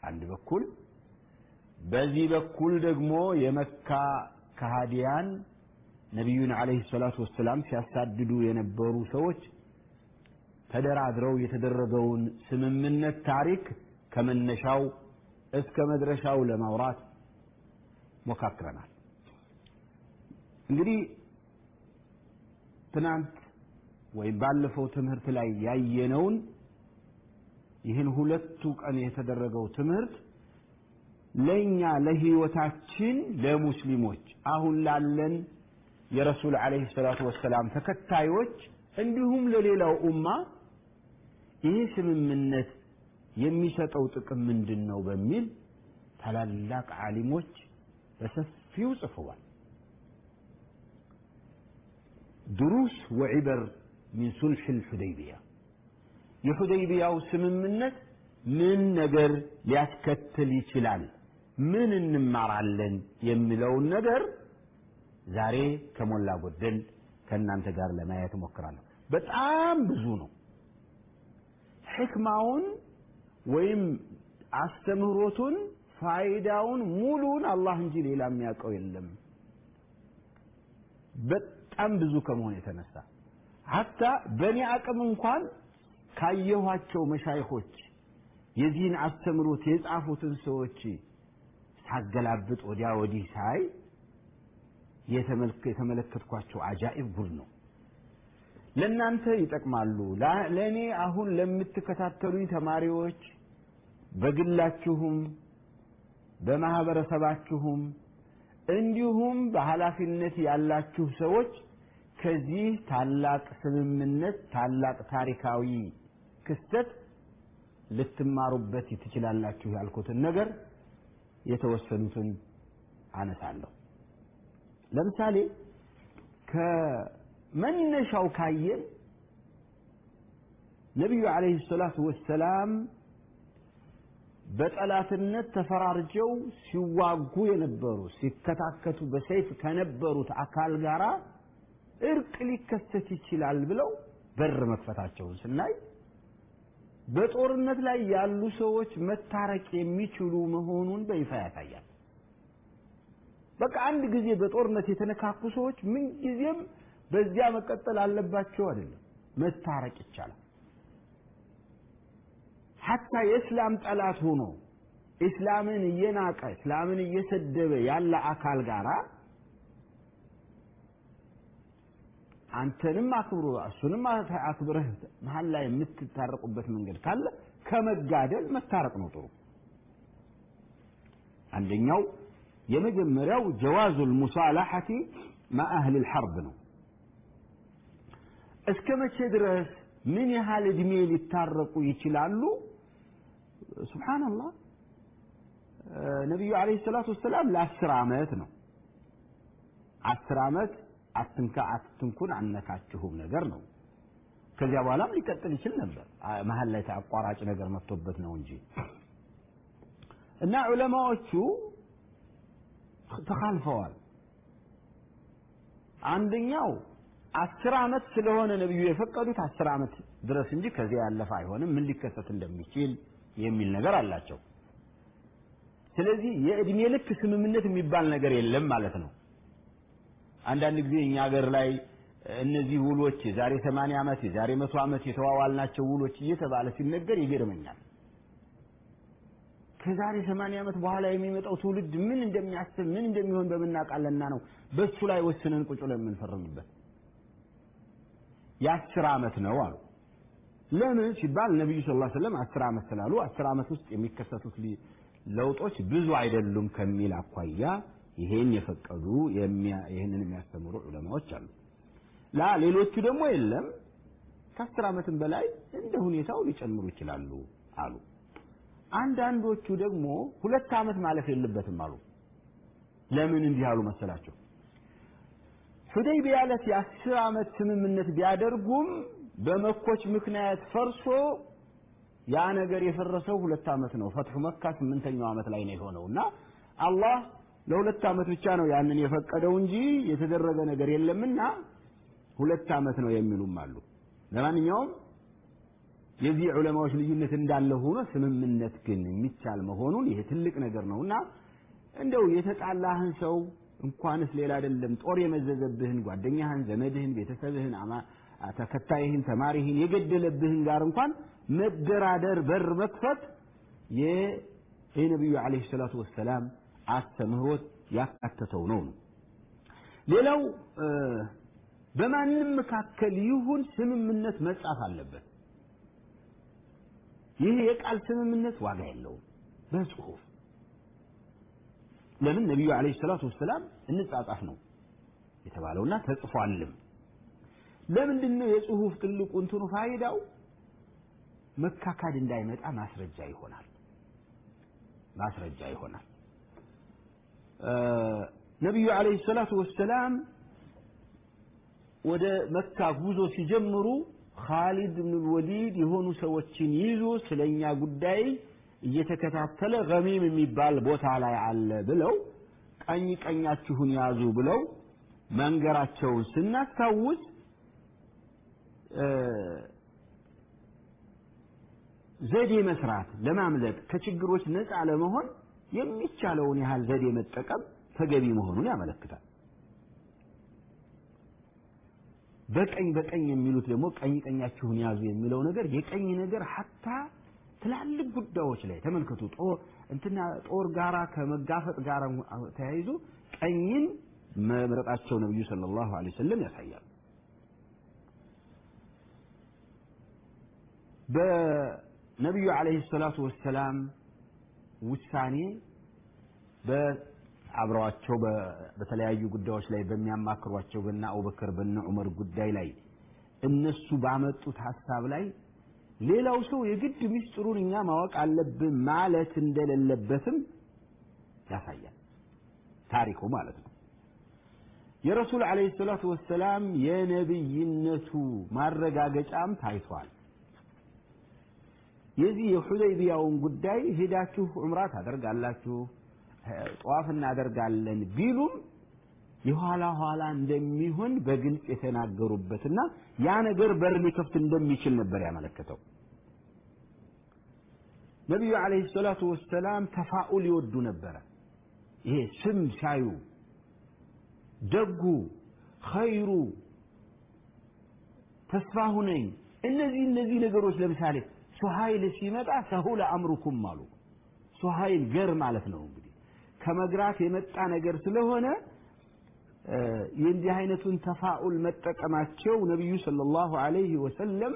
በአንድ በኩል በዚህ በኩል ደግሞ የመካ ከሃዲያን ነቢዩን ዓለይሂ ሰላቱ ወሰላም ሲያሳድዱ የነበሩ ሰዎች ተደራድረው የተደረገውን ስምምነት ታሪክ ከመነሻው እስከ መድረሻው ለማውራት ሞካክረናል። እንግዲህ ትናንት ወይም ባለፈው ትምህርት ላይ ያየነውን ይህን ሁለቱ ቀን የተደረገው ትምህርት ለእኛ ለህይወታችን ለሙስሊሞች አሁን ላለን የረሱል ዓለይሂ ሰላቱ ወሰላም ተከታዮች እንዲሁም ለሌላው ኡማ ይህ ስምምነት የሚሰጠው ጥቅም ምንድን ነው በሚል ታላላቅ ዓሊሞች በሰፊው ጽፈዋል። ድሩስ ወዒበር ሚን ሱልሕ ልሑደይቢያ የሑደይቢያው ስምምነት ምን ነገር ሊያስከትል ይችላል፣ ምን እንማራለን የሚለውን ነገር ዛሬ ከሞላ ጎደል ከእናንተ ጋር ለማየት እሞክራለሁ። በጣም ብዙ ነው። ሕክማውን ወይም አስተምህሮቱን ፋይዳውን ሙሉውን አላህ እንጂ ሌላ የሚያውቀው የለም። በጣም ብዙ ከመሆን የተነሳ ሀታ በእኔ አቅም እንኳን ካየኋቸው መሻይኾች የዚህን አስተምሮት የጻፉትን ሰዎች ሳገላብጥ ወዲያ ወዲህ ሳይ የተመለከትኳቸው አጃኢብ ጉድ ነው። ለእናንተ ይጠቅማሉ። ለእኔ አሁን ለምትከታተሉኝ ተማሪዎች በግላችሁም በማህበረሰባችሁም እንዲሁም በኃላፊነት ያላችሁ ሰዎች ከዚህ ታላቅ ስምምነት ታላቅ ታሪካዊ ክስተት ልትማሩበት ትችላላችሁ ያልኩትን ነገር የተወሰኑትን አነሳለሁ። ለምሳሌ ከመነሻው ካየን ነቢዩ ዓለይሂ ሰላቱ ወሰላም በጠላትነት ተፈራርጀው ሲዋጉ የነበሩ ሲከታከቱ በሰይፍ ከነበሩት አካል ጋር እርቅ ሊከሰት ይችላል ብለው በር መክፈታቸውን ስናይ በጦርነት ላይ ያሉ ሰዎች መታረቅ የሚችሉ መሆኑን በይፋ ያሳያል። በቃ አንድ ጊዜ በጦርነት የተነካኩ ሰዎች ምንጊዜም በዚያ መቀጠል አለባቸው አይደለም፣ መታረቅ ይቻላል። ሐታ የእስላም ጠላት ሆኖ እስላምን እየናቀ እስላምን እየሰደበ ያለ አካል ጋራ አንተንም አክብሮ እሱንም አክብረህ መሀል ላይ የምትታረቁበት መንገድ ካለ ከመጋደል መታረቅ ነው ጥሩ። አንደኛው የመጀመሪያው ጀዋዙል ሙሳላሐቲ ማአህል ልሐርብ ነው። እስከ መቼ ድረስ ምን ያህል እድሜ ሊታረቁ ይችላሉ? ሱብሓነላህ ነቢዩ ዓለይሂ ሰላቱ ወሰላም ለአስር ዓመት ነው። አስር ዓመት አትንካ አትንኩን አነካችሁም ነገር ነው። ከዚያ በኋላም ሊቀጥል ይችል ነበር። መሀል ላይ አቋራጭ ነገር መጥቶበት ነው እንጂ እና ዑለማዎቹ ተካልፈዋል። አንደኛው አስር ዓመት ስለሆነ ነብዩ የፈቀዱት አስር ዓመት ድረስ እንጂ ከዚያ ያለፈ አይሆንም፣ ምን ሊከሰት እንደሚችል የሚል ነገር አላቸው። ስለዚህ የእድሜ ልክ ስምምነት የሚባል ነገር የለም ማለት ነው። አንዳንድ ጊዜ እኛ ሀገር ላይ እነዚህ ውሎች የዛሬ 80 ዓመት የዛሬ መቶ ዓመት የተዋዋልናቸው ውሎች እየተባለ ሲነገር ይገርመኛል። ከዛሬ 80 ዓመት በኋላ የሚመጣው ትውልድ ምን እንደሚያስብ ምን እንደሚሆን በምናውቃለና ነው በሱ ላይ ወስነን ቁጭ ብለን የምንፈርምበት። የአስር ዓመት ነው አሉ። ለምን ሲባል ነቢዩ ሰለላሁ ዐለይሂ ወሰለም አስር ዓመት ስላሉ አስር ዓመት ውስጥ የሚከሰቱት ለውጦች ብዙ አይደሉም ከሚል አኳያ ይሄን የፈቀዱ ይህንን የሚያስተምሩ ዑለማዎች አሉ። ላ ሌሎቹ ደግሞ የለም ከአስር ዓመትም በላይ እንደ ሁኔታው ሊጨምሩ ይችላሉ አሉ። አንዳንዶቹ ደግሞ ሁለት ዓመት ማለፍ የለበትም አሉ። ለምን እንዲህ አሉ መሰላቸው? ሁደይቢያ ዕለት የአስር ዓመት ስምምነት ቢያደርጉም በመኮች ምክንያት ፈርሶ ያ ነገር የፈረሰው ሁለት ዓመት ነው። ፈትሑ መካ ስምንተኛው ዓመት ላይ ነው የሆነው እና አላህ ለሁለት ዓመት ብቻ ነው ያንን የፈቀደው እንጂ የተደረገ ነገር የለምና ሁለት ዓመት ነው የሚሉም አሉ። ለማንኛውም የዚህ ዑለማዎች ልዩነት እንዳለ ሆኖ ስምምነት ግን የሚቻል መሆኑን ይሄ ትልቅ ነገር ነውና እንደው የተጣላህን ሰው እንኳንስ ሌላ አይደለም ጦር የመዘዘብህን ጓደኛህን፣ ዘመድህን፣ ቤተሰብህን፣ ተከታይህን፣ ተማሪህን የገደለብህን ጋር እንኳን መደራደር በር መክፈት የነቢዩ ዓለይሂ ሰላቱ ወሰላም አስተምህሮት ያካተተው ነው ነው። ሌላው በማንም መካከል ይሁን ስምምነት መጻፍ አለበት። ይህ የቃል ስምምነት ዋጋ የለውም በጽሁፍ ለምን ነቢዩ ዓለይሂ ሰላቱ ወሰላም እንጻጻፍ ነው የተባለውና ተጽፏልም። ለምንድን ነው የጽሁፍ ትልቁ እንትኑ ፋይዳው መካካድ እንዳይመጣ ማስረጃ ይሆናል ማስረጃ ይሆናል። ነቢዩ ዓለይሂ ሰላቱ ወሰላም ወደ መካ ጉዞ ሲጀምሩ ኻሊድ ብን ወሊድ የሆኑ ሰዎችን ይዞ ስለኛ ጉዳይ እየተከታተለ ገሚም የሚባል ቦታ ላይ አለ ብለው ቀኝ ቀኛችሁን ያዙ ብለው መንገራቸውን ስናስታውስ ዘዴ መስራት ለማምለጥ ከችግሮች ነፃ ለመሆን የሚቻለውን ያህል ዘዴ መጠቀም ተገቢ መሆኑን ያመለክታል። በቀኝ በቀኝ የሚሉት ደግሞ ቀኝ ቀኛችሁን ያዙ የሚለው ነገር የቀኝ ነገር ሀታ ትላልቅ ጉዳዮች ላይ ተመልከቱ። ጦር እንትና ጦር ጋራ ከመጋፈጥ ጋር ተያይዞ ቀኝን መምረጣቸው ነብዩ ሰለላሁ ዐለይሂ ወሰለም ያሳያል። በነቢዩ ዐለይሂ ሰላቱ ወሰላም ውሳኔ በአብረዋቸው በተለያዩ ጉዳዮች ላይ በሚያማክሯቸው በነ አቡበክር በነ ዑመር ጉዳይ ላይ እነሱ ባመጡት ሀሳብ ላይ ሌላው ሰው የግድ ምስጢሩን እኛ ማወቅ አለብን ማለት እንደሌለበትም ያሳያል ታሪኩ ማለት ነው። የረሱል ዓለይሂ ሰላቱ ወሰላም የነብይነቱ ማረጋገጫም ታይቷል። የዚህ የሑደይቢያውን ጉዳይ ሄዳችሁ ዑምራ ታደርጋላችሁ፣ ጠዋፍ እናደርጋለን ቢሉም የኋላ ኋላ እንደሚሆን በግልጽ የተናገሩበትና ያ ነገር በር ሊከፍት እንደሚችል ነበር ያመለከተው። ነቢዩ ዓለይሂ ሰላቱ ወሰላም ተፋኡል ይወዱ ነበረ። ይሄ ስም ሲያዩ ደጉ፣ ኸይሩ፣ ተስፋ ሁነኝ እነዚህ እነዚህ ነገሮች ለምሳሌ ሱሀይል ሲመጣ ሰሁለ አምሩኩም አሉ። ሱሀይል ገር ማለት ነው እንግዲህ ከመግራት የመጣ ነገር ስለሆነ የእንዲህ አይነቱን ተፋኡል መጠቀማቸው ነቢዩ ሰለላሁ ዐለይሂ ወሰለም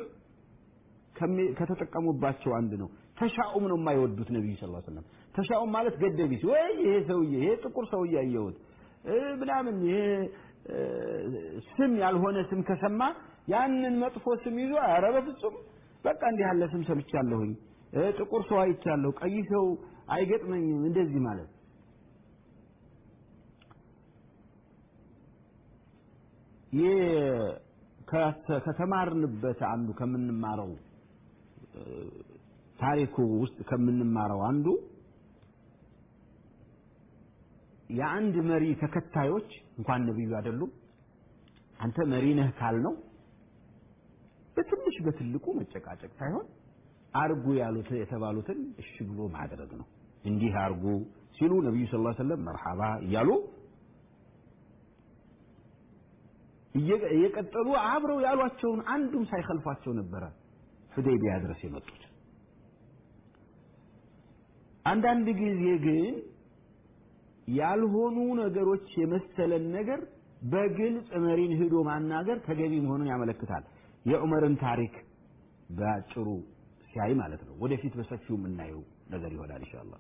ከተጠቀሙባቸው አንድ ነው። ተሻኡም ነው የማይወዱት ነቢዩ ሰለላሁ ዐለይሂ ወሰለም። ተሻኡም ማለት ገደቢስ ወይ ይሄ ሰውዬ ይሄ ጥቁር ሰውዬ አየሁት ምናምን ይሄ ስም ያልሆነ ስም ከሰማ ያንን መጥፎ ስም ይዞ ኧረ በፍጹም በቃ እንዲህ ያለ ስም ሰምቻለሁኝ፣ ጥቁር ሰው አይቻለሁ፣ ቀይ ሰው አይገጥመኝም እንደዚህ ማለት ከተማርንበት አንዱ ከምንማረው ታሪኩ ውስጥ ከምንማረው አንዱ የአንድ መሪ ተከታዮች እንኳን ነቢዩ አይደሉም አንተ መሪ ነህ ካልነው በትንሽ በትልቁ መጨቃጨቅ ሳይሆን አርጉ ያሉት የተባሉትን እሺ ብሎ ማድረግ ነው። እንዲህ አርጉ ሲሉ ነቢዩ ሰለላሁ ዐለይሂ ወሰለም መርሐባ እያሉ እየቀጠሉ አብረው ያሏቸውን አንዱም ሳይከልፏቸው ነበረ ሁዴቢያ ድረስ የመጡት። አንዳንድ ጊዜ ግን ያልሆኑ ነገሮች የመሰለን ነገር በግልጽ መሪን ሂዶ ማናገር ተገቢ መሆኑን ያመለክታል። የዑመርን ታሪክ በአጭሩ ሲያይ ማለት ነው። ወደፊት በሰፊው የምናየው ነገር ይሆናል ኢንሻአላህ።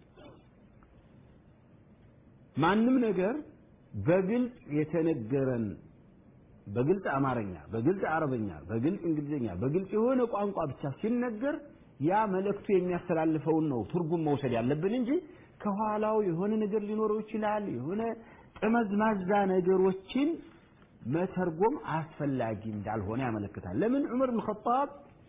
ማንም ነገር በግልጽ የተነገረን በግልጽ አማርኛ፣ በግልጽ አረበኛ፣ በግልጽ እንግሊዝኛ፣ በግልጽ የሆነ ቋንቋ ብቻ ሲነገር ያ መልእክቱ የሚያስተላልፈውን ነው ትርጉም መውሰድ ያለብን እንጂ ከኋላው የሆነ ነገር ሊኖረው ይችላል። የሆነ ጠመዝማዛ ነገሮችን መተርጎም አስፈላጊ እንዳልሆነ ያመለክታል። ለምን ዑመር ብን ኸጣብ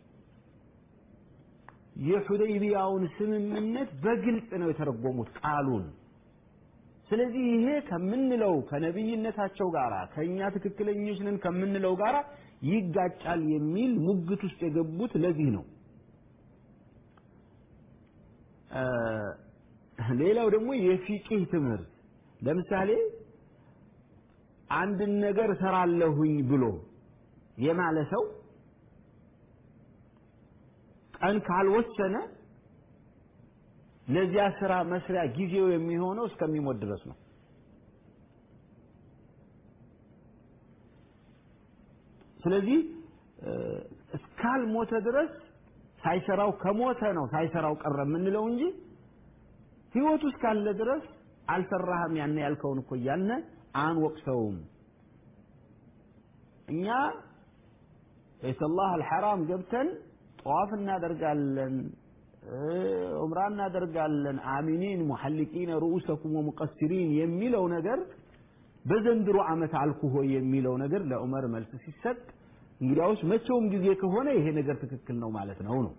የሑደይቢያውን ስምምነት በግልጽ ነው የተረጎሙት ቃሉን። ስለዚህ ይሄ ከምንለው ከነቢይነታቸው ጋር ከእኛ ትክክለኞች ነን ከምንለው ጋር ይጋጫል የሚል ሙግት ውስጥ የገቡት ለዚህ ነው። ሌላው ደግሞ የፊቂህ ትምህርት ለምሳሌ አንድን ነገር እሰራለሁኝ ብሎ የማለ ሰው ቀን ካልወሰነ ለዚያ ስራ መስሪያ ጊዜው የሚሆነው እስከሚሞት ድረስ ነው። ስለዚህ እስካልሞተ ድረስ ሳይሰራው ከሞተ ነው ሳይሰራው ቀረ የምንለው እንጂ ህይወቱ እስካለ ድረስ አልሰራህም ያን ያልከውን እኮ እያልነ አንወቅሰውም። እኛ ቤተላህ አልሐራም ገብተን ጠዋፍ እናደርጋለን፣ ዑምራ እናደርጋለን፣ አሚኒን ሙሐሊቂነ ሩኡሰኩም ወሙቀሲሪን የሚለው ነገር በዘንድሮ ዓመት አልኩ ሆይ የሚለው ነገር ለዑመር መልስ ሲሰጥ እንግዲያውስ መቼውም ጊዜ ከሆነ ይሄ ነገር ትክክል ነው ማለት ነው ነው።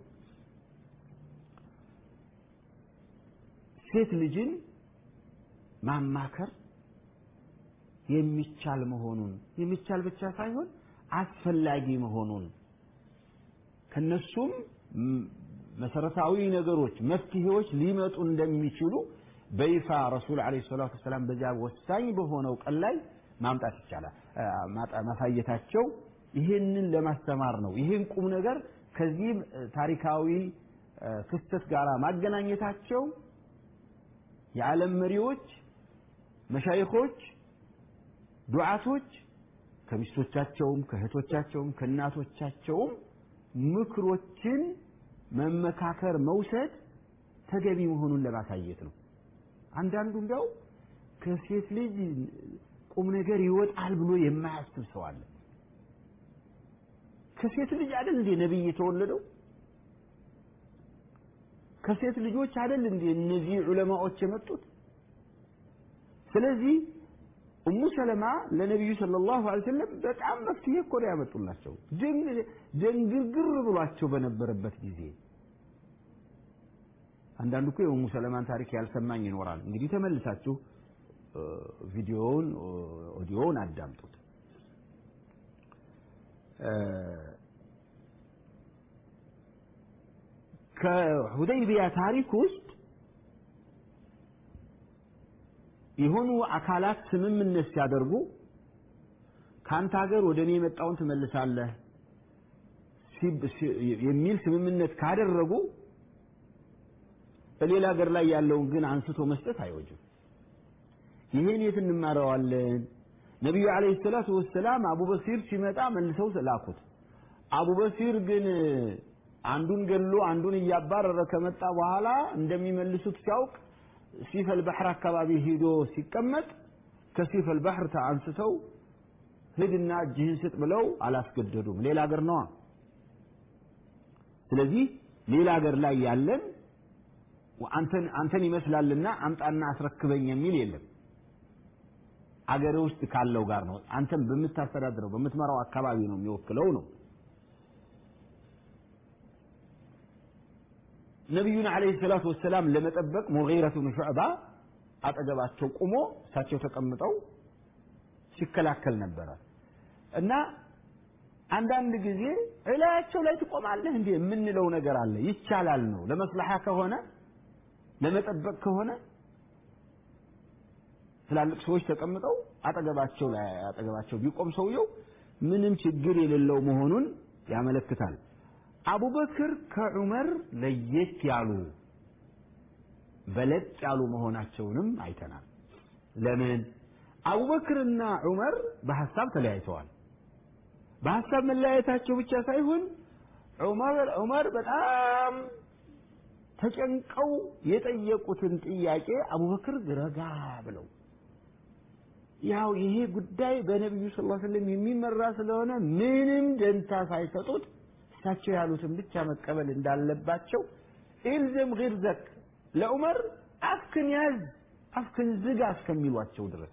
ሴት ልጅን ማማከር የሚቻል መሆኑን የሚቻል ብቻ ሳይሆን አስፈላጊ መሆኑን ከነሱም መሰረታዊ ነገሮች መፍትሄዎች ሊመጡ እንደሚችሉ በይፋ ረሱል ዓለይሂ ሰላቱ ወሰላም በዚያ ወሳኝ በሆነው ቀን ላይ ማምጣት ይቻላል ማሳየታቸው ይህንን ለማስተማር ነው። ይህን ቁም ነገር ከዚህ ታሪካዊ ክስተት ጋር ማገናኘታቸው የዓለም መሪዎች፣ መሻይኾች፣ ዱዓቶች ከሚስቶቻቸውም ከእህቶቻቸውም ከእናቶቻቸውም ምክሮችን መመካከር መውሰድ ተገቢ መሆኑን ለማሳየት ነው። አንዳንዱ እንዲያው ከሴት ልጅ ቁም ነገር ይወጣል ብሎ የማያስብ ሰው አለ። ከሴት ልጅ አይደል እንዴ ነብይ የተወለደው? ከሴት ልጆች አይደል እንዴ እነዚህ ዑለማዎች የመጡት? ስለዚህ እሙ ሰለማ ለነቢዩ ሰለላሁ ዐለይሂ ወሰለም በጣም መፍትሄ እኮ ነው ያመጡላቸው። ደንግርግር ብሏቸው በነበረበት ጊዜ አንዳንዱ እኮ የኡሙ ሰለማን ታሪክ ያልሰማኝ ይኖራል። እንግዲህ ተመልሳችሁ ቪዲዮውን ኦዲዮውን አዳምጡት። ከሁደይቢያ ታሪክ ውስጥ የሆኑ አካላት ስምምነት ሲያደርጉ ከአንተ ሀገር ወደ እኔ የመጣውን ትመልሳለህ የሚል ስምምነት ካደረጉ በሌላ ሀገር ላይ ያለውን ግን አንስቶ መስጠት አይወጅም። ይህን የት እንማረዋለን? ነቢዩ ዓለይሂ ሰላቱ ወሰላም አቡበሲር ሲመጣ መልሰው ላኩት። አቡበሲር ግን አንዱን ገሎ አንዱን እያባረረ ከመጣ በኋላ እንደሚመልሱት ሲያውቅ ሲፈል ባህር አካባቢ ሂዶ ሲቀመጥ ከሲፈል ባህር አንስተው ሂድና እጅህን ስጥ ብለው አላስገደዱም። ሌላ ሀገር ነዋ። ስለዚህ ሌላ ሀገር ላይ ያለን አንተን አንተን ይመስላልና አምጣና አስረክበኝ የሚል የለም። አገር ውስጥ ካለው ጋር ነው። አንተን በምታስተዳድረው በምትመራው አካባቢ ነው የሚወክለው ነው። ነቢዩን ዓለይሂ ሰላቱ ወሰላም ለመጠበቅ ሙጊረቱ ብን ሹዕባ አጠገባቸው ቁሞ እሳቸው ተቀምጠው ሲከላከል ነበረ እና አንዳንድ ጊዜ እላያቸው ላይ ትቆማለህ እንዴ የምንለው ነገር አለ። ይቻላል ነው ለመስለሓ ከሆነ ለመጠበቅ ከሆነ ትላልቅ ሰዎች ተቀምጠው አጠገባቸው ላይ አጠገባቸው ቢቆም ሰውየው ምንም ችግር የሌለው መሆኑን ያመለክታል። አቡበክር ከዑመር ለየት ያሉ በለጥ ያሉ መሆናቸውንም አይተናል። ለምን? አቡበክርና ዑመር በሐሳብ ተለያይተዋል። በሐሳብ መለያየታቸው ብቻ ሳይሆን ዑመር ዑመር በጣም ተጨንቀው የጠየቁትን ጥያቄ አቡበክር ረጋ ብለው ያው ይሄ ጉዳይ በነቢዩ ስ ሰለም የሚመራ ስለሆነ ምንም ደንታ ሳይሰጡት እሳቸው ያሉትን ብቻ መቀበል እንዳለባቸው ኢልዘም ግርዘክ ለዑመር አፍክን ያዝ አፍክን ዝጋ እስከሚሏቸው ድረስ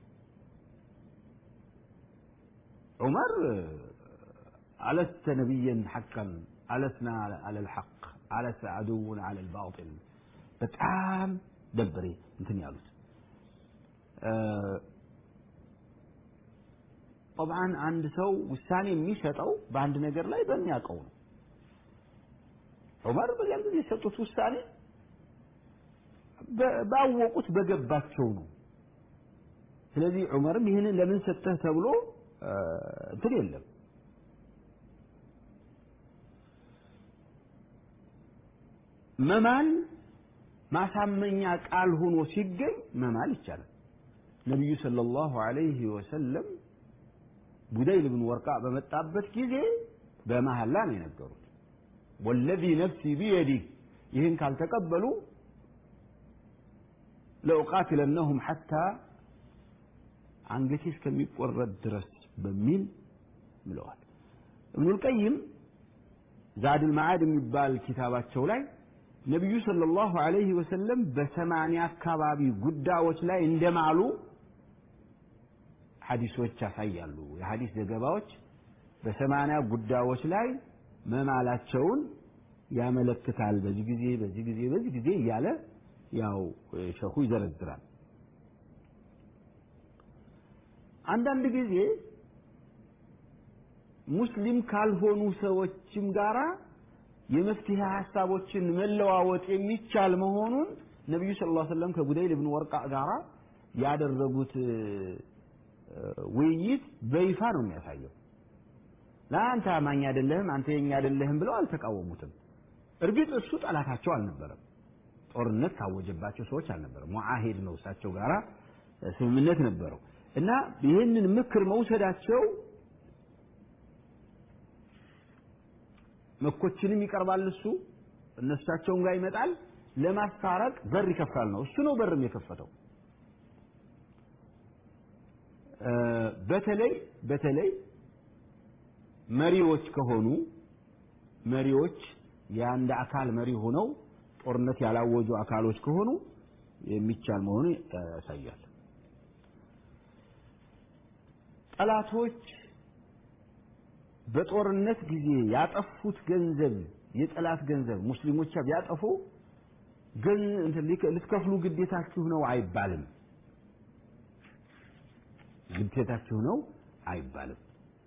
ዑመር አለስተ ነቢየን ሐቀን አለስና አለ ልሐቅ አለስ አድውን አለ ልባጢል በጣም ደብሬ እንትን ያሉት ጠብዓን አንድ ሰው ውሳኔ የሚሰጠው በአንድ ነገር ላይ በሚያውቀው ነው። ዑመር በዚያን ጊዜ የሰጡት ውሳኔ ባወቁት በገባቸው ነው። ስለዚህ ዑመርም ይህንን ለምን ሰጠህ ተብሎ እንትን የለም። መማል ማሳመኛ ቃል ሆኖ ሲገኝ መማል ይቻላል። ነቢዩ ሰለላሁ ዐለይሂ ወሰለም ቡደይል ብን ወርቃ በመጣበት ጊዜ በመሐላ ነው የነገሩት። ወለዚ ነፍሲ ቢየዲህ ይህን ካልተቀበሉ ለኡቃትለነሁም ሐታ አንገቴ እስከሚቆረጥ ድረስ በሚል ብለዋል። እብኑል ቀይም ዛድል መዓድ የሚባል ኪታባቸው ላይ ነቢዩ ሰለላሁ ዐለይሂ ወሰለም በሰማንያ አካባቢ ጉዳዮች ላይ እንደማሉ ሐዲሶች ያሳያሉ። የሐዲስ ዘገባዎች በሰማንያ ጉዳዮች ላይ መማላቸውን ያመለክታል። በዚህ ጊዜ በዚህ ጊዜ በዚህ ጊዜ እያለ ያው ሸኹ ይዘረዝራል። አንዳንድ ጊዜ ሙስሊም ካልሆኑ ሰዎችም ጋራ የመፍትሄ ሀሳቦችን መለዋወጥ የሚቻል መሆኑን ነቢዩ ሰለላሁ ዐለይሂ ወሰለም ከቡደይል ብን ወርቃ ጋራ ያደረጉት ውይይት በይፋ ነው የሚያሳየው። ለአንተ አማኝ አይደለህም፣ አንተ የኛ አይደለህም ብለው አልተቃወሙትም። እርግጥ እሱ ጠላታቸው አልነበረም። ጦርነት ካወጀባቸው ሰዎች አልነበረም። ሙዓሂድ ነው እሳቸው ጋራ ስምምነት ነበረው እና ይህንን ምክር መውሰዳቸው መኮችንም ይቀርባል እሱ እነሳቸውም ጋር ይመጣል ለማስታረቅ በር ይከፍታል ነው እሱ ነው በርም የከፈተው በተለይ በተለይ መሪዎች ከሆኑ መሪዎች የአንድ አካል መሪ ሆነው ጦርነት ያላወጁ አካሎች ከሆኑ የሚቻል መሆኑ ያሳያል ጠላቶች በጦርነት ጊዜ ያጠፉት ገንዘብ የጠላት ገንዘብ ሙስሊሞች ቢያጠፉ ልትከፍሉ ግዴታችሁ ነው አይባልም። ግዴታችሁ ነው አይባልም።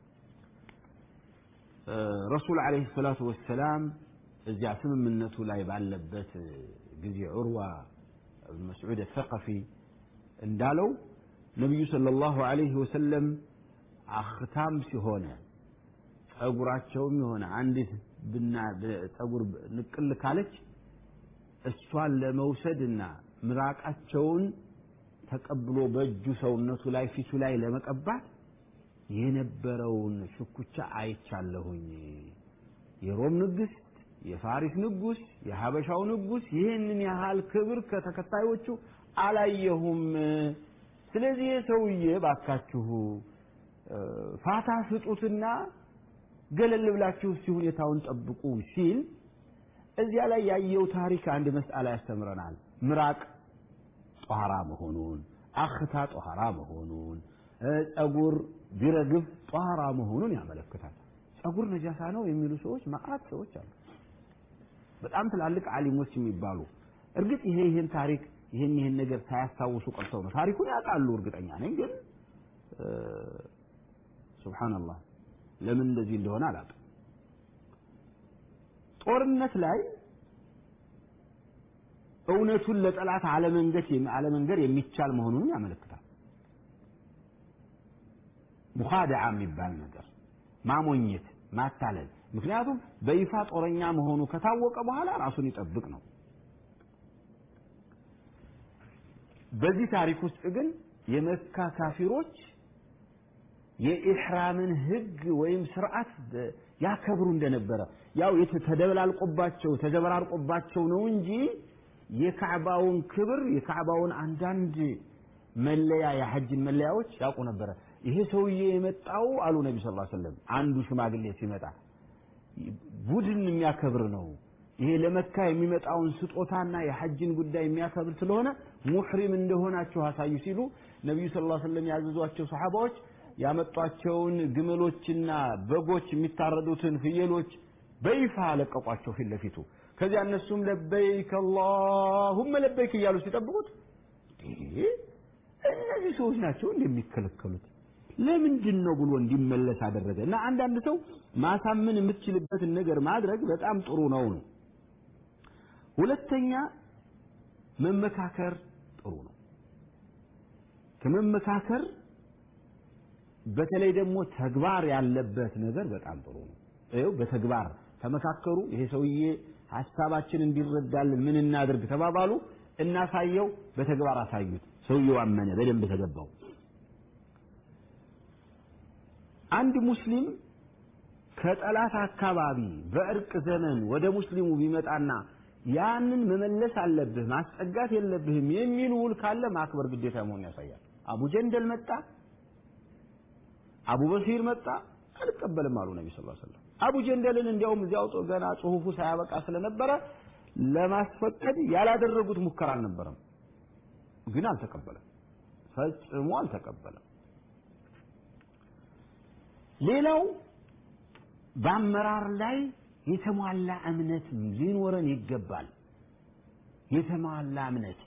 ረሱል ዓለይሂ ሰላቱ ወሰላም እዚያ ስምምነቱ ላይ ባለበት ጊዜ ዑርዋ ብን መስዑድ አሰቀፊ እንዳለው ነቢዩ ሰለላሁ ዐለይሂ ወሰለም አክታም ሲሆነ ጸጉራቸውም የሆነ አንዲት ብና ጸጉር ንቅል ካለች እሷን ለመውሰድና ምራቃቸውን ተቀብሎ በእጁ ሰውነቱ ላይ ፊቱ ላይ ለመቀባት የነበረውን ሽኩቻ አይቻለሁኝ። የሮም ንግስት፣ የፋሪስ ንጉስ፣ የሀበሻው ንጉስ ይህንን ያህል ክብር ከተከታዮቹ አላየሁም። ስለዚህ ሰውዬ ባካችሁ ፋታ ስጡትና ገለል ብላችሁ እስቲ ሁኔታውን ጠብቁ ሲል እዚያ ላይ ያየው ታሪክ አንድ መስአላ ያስተምረናል። ምራቅ ጧራ መሆኑን፣ አኽታ ጧራ መሆኑን፣ ጸጉር ቢረግፍ ጧራ መሆኑን ያመለክታል። ጸጉር ነጃሳ ነው የሚሉ ሰዎች መዓት ሰዎች አሉ። በጣም ትላልቅ አሊሞች የሚባሉ እርግጥ ይሄ ይህን ታሪክ ይህን ይህን ነገር ሳያስታውሱ ቀርተው ነው። ታሪኩን ያውቃሉ እርግጠኛ ነኝ። ግን ሱብሃንአላህ ለምን እንደዚህ እንደሆነ አላውቅም። ጦርነት ላይ እውነቱን ለጠላት አለመንገድ አለመንገር የሚቻል መሆኑን ያመለክታል። ሙኻደዓ የሚባል ነገር ማሞኘት፣ ማታለል። ምክንያቱም በይፋ ጦረኛ መሆኑ ከታወቀ በኋላ ራሱን ይጠብቅ ነው። በዚህ ታሪክ ውስጥ ግን የመካ ካፊሮች የኢሕራምን ህግ ወይም ስርዓት ያከብሩ እንደነበረ ያው ተደበላልቆባቸው ተዘበራርቆባቸው ነው እንጂ የካዕባውን ክብር የካዕባውን አንዳንድ መለያ የሐጅን መለያዎች ያውቁ ነበረ። ይሄ ሰውዬ የመጣው አሉ ነቢ ስ ሰለም አንዱ ሽማግሌ ሲመጣ ቡድን የሚያከብር ነው። ይሄ ለመካ የሚመጣውን ስጦታና የሐጅን ጉዳይ የሚያከብር ስለሆነ ሙሕሪም እንደሆናችሁ አሳዩ ሲሉ ነቢዩ ስ ሰለም ያዘዟቸው ሰሓባዎች ያመጧቸውን ግመሎችና በጎች የሚታረዱትን ፍየሎች በይፋ ለቀቋቸው ፊት ለፊቱ። ከዚያ እነሱም ለበይክ አላሁመ ለበይክ እያሉ ሲጠብቁት እነዚህ ሰዎች ናቸው እንደሚከለከሉት ለምንድን ነው ብሎ እንዲመለስ አደረገ። እና አንዳንድ ሰው ማሳመን የምትችልበትን ነገር ማድረግ በጣም ጥሩ ነው ነው። ሁለተኛ መመካከር ጥሩ ነው። ከመመካከር በተለይ ደግሞ ተግባር ያለበት ነገር በጣም ጥሩ ነው። ይኸው በተግባር ተመካከሩ። ይሄ ሰውዬ ሀሳባችን እንዲረዳልን ምን እናድርግ ተባባሉ። እናሳየው፣ በተግባር አሳዩት። ሰውየው አመነ፣ በደንብ ተገባው። አንድ ሙስሊም ከጠላት አካባቢ በእርቅ ዘመን ወደ ሙስሊሙ ቢመጣና ያንን መመለስ አለብህ ማስጠጋት የለብህም የሚል ውል ካለ ማክበር ግዴታ መሆን ያሳያል። አቡ ጀንደል መጣ፣ አቡ በሲር መጣ፣ አልቀበልም አሉ ነቢ ስ ሰለም። አቡ ጀንደልን እንዲያውም እዚያው ገና ጽሁፉ ሳያበቃ ስለነበረ ለማስፈቀድ ያላደረጉት ሙከራ አልነበረም። ግን አልተቀበለም፣ ፈጽሞ አልተቀበለም። ሌላው በአመራር ላይ የተሟላ እምነት ሊኖረን ይገባል። የተሟላ እምነት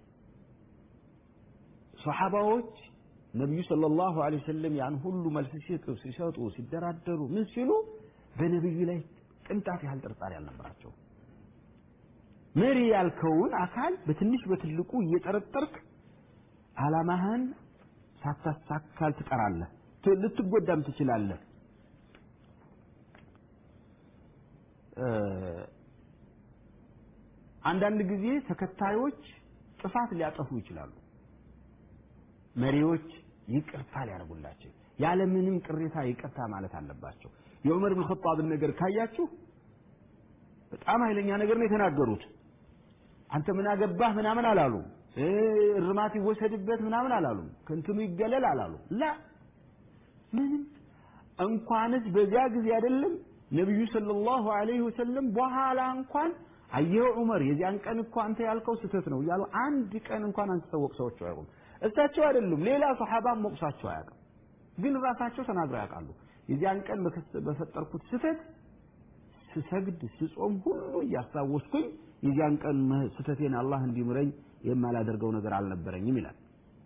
ሰሓባዎች ነቢዩ ሰለላሁ ዐለይሂ ወሰለም ያን ሁሉ መልስ ሲሰጡ ሲሰጡ ሲደራደሩ ምን ሲሉ በነቢዩ ላይ ቅንጣት ያህል ጥርጣሬ አልነበራቸው። መሪ ያልከውን አካል በትንሽ በትልቁ እየጠረጠርክ ዓላማህን ሳታሳካል ትቀራለህ፣ ልትጎዳም ትችላለህ። አንዳንድ ጊዜ ተከታዮች ጥፋት ሊያጠፉ ይችላሉ። መሪዎች ይቅርታ ሊያደርጉላቸው ያለምንም ቅሬታ ይቅርታ ማለት አለባቸው። የዑመር ብን ኸጣብን ነገር ካያችሁ በጣም ኃይለኛ ነገር ነው የተናገሩት። አንተ ምን አገባህ ምናምን አላሉ። እርማት ይወሰድበት ምናምን አላሉ። ከእንትኑ ይገለል አላሉ። ላ ምንም እንኳንስ በዚያ ጊዜ አይደለም ነቢዩ ሰለላሁ ዐለይሂ ወሰለም በኋላ እንኳን አየኸው ዑመር የዚያን ቀን እኮ አንተ ያልከው ስህተት ነው እያሉ አንድ ቀን እንኳን አንስተው ወቅሰዋቸው አያውቁም። እሳቸው አይደሉም ሌላ ሰሓባም ወቅሷቸው አያውቅም። ግን ራሳቸው ተናግረው ያውቃሉ። የዚያን ቀን በፈጠርኩት ስህተት ስሰግድ ስጾም ሁሉ እያስታወስኩኝ የዚያን ቀን ስህተቴን አላህ እንዲምረኝ የማላደርገው ነገር አልነበረኝም ይላል።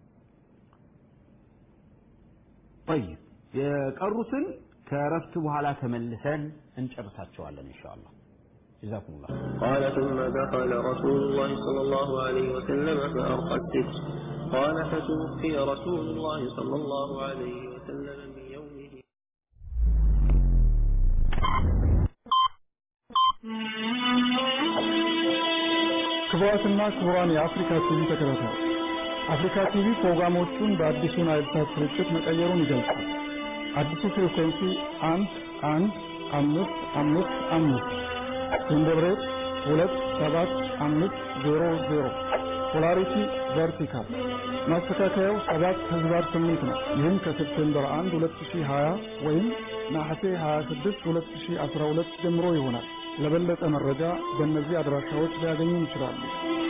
ጠይብ የቀሩትን ከረፍት በኋላ ተመልሰን እንጨርሳቸዋለን ኢንሻአላህ። جزاكم الله قال ثم دخل رسول الله صلى الله عليه وسلم فأرقى الستر قال فتوفي رسول الله صلى الله عليه وسلم من يومه ክቡራትና ክቡራን የአፍሪካ ቲቪ ተከታታዮች አፍሪካ ቲቪ ፕሮግራሞቹን በአዲሱ ናይል ሳት ስርጭት መቀየሩን ይገልጻል። አዲሱ ፍሪኩዌንሲ አንድ አንድ አምስት አምስት አምስት ኢንደብሬት ሁለት ሰባት አምስት ዜሮ ዜሮ ፖላሪቲ ቨርቲካል ማስተካከያው ሰባት ህዝባር ስምንት ነው። ይህም ከሴፕቴምበር 1 2020 ወይም ነሐሴ 26 2012 ጀምሮ ይሆናል። ለበለጠ መረጃ በእነዚህ አድራሻዎች ሊያገኙ ይችላሉ።